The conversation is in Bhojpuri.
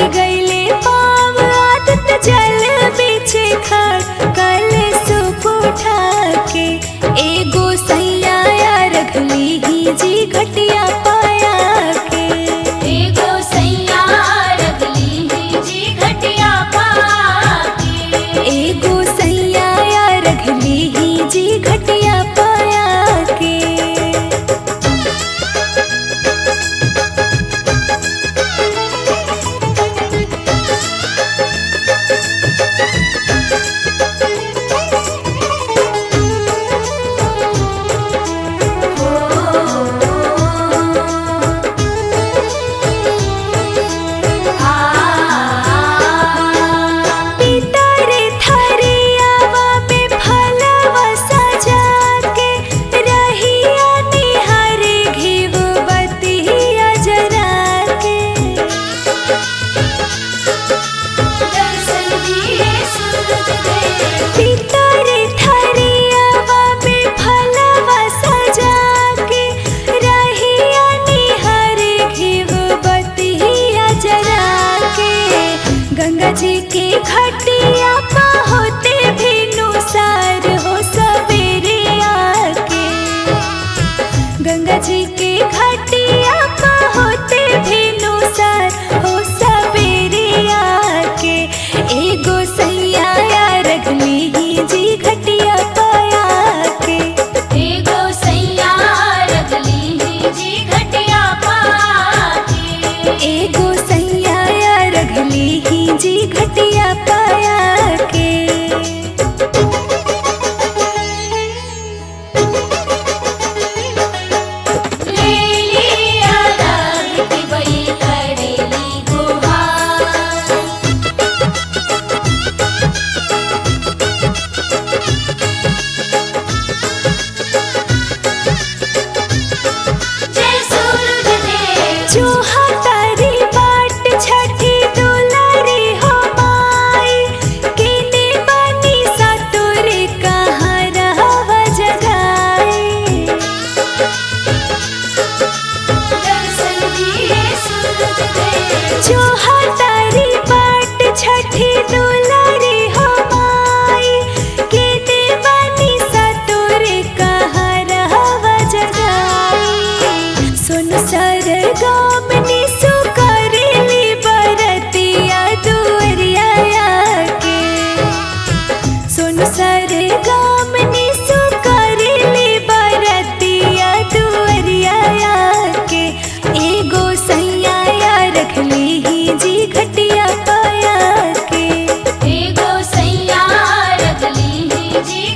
लगैले पाव आदत जल बिछे खड़ कल सुप उठा के एगो सैया रखली ही जी घटिया पाया के एगो सैया रगली ही जी घटिया पाके एगो सैया रखली ही जी घटिया पाया के पितरे थरियावा में फलवा सजा के रहिया निहारे घिव बतिया जरा के दर्शन दिए सूरज देव पितरे थरियावा में फलवा सजा के रहिया निहारे घिव बतिया जरा के गंगा जी के घटिया पा होते भी नुसार हो सवेरे आके गंगा जी के घटिया पा होते भी नुसार हो सवेरे आके एगो सैया रखली ही जी घटिया पाया के एगो सैया रगली ही जी घटिया पाके एगो सैया रखली ही जी घटिया पाया के ले लिया राग की वही करेली गुहार जय सूरज देव चूहा तारी बाट छठी दुलारी हो माई केने बनी सतुरे कहाँ रहवा जगाई दर्शन दिए सूरज देव चूहा तारी बाट छठी दुलारी हो माई केने बनी सतुरे कहाँ रहवा जगाई सुन सर गाम निसु करेली बरतिया दुअरिया के सुन सर गाम निसु करेली बरतिया दुअरिया के एगो सैया रखली ही जी घटिया पाया के एगो सैया रगली ही जी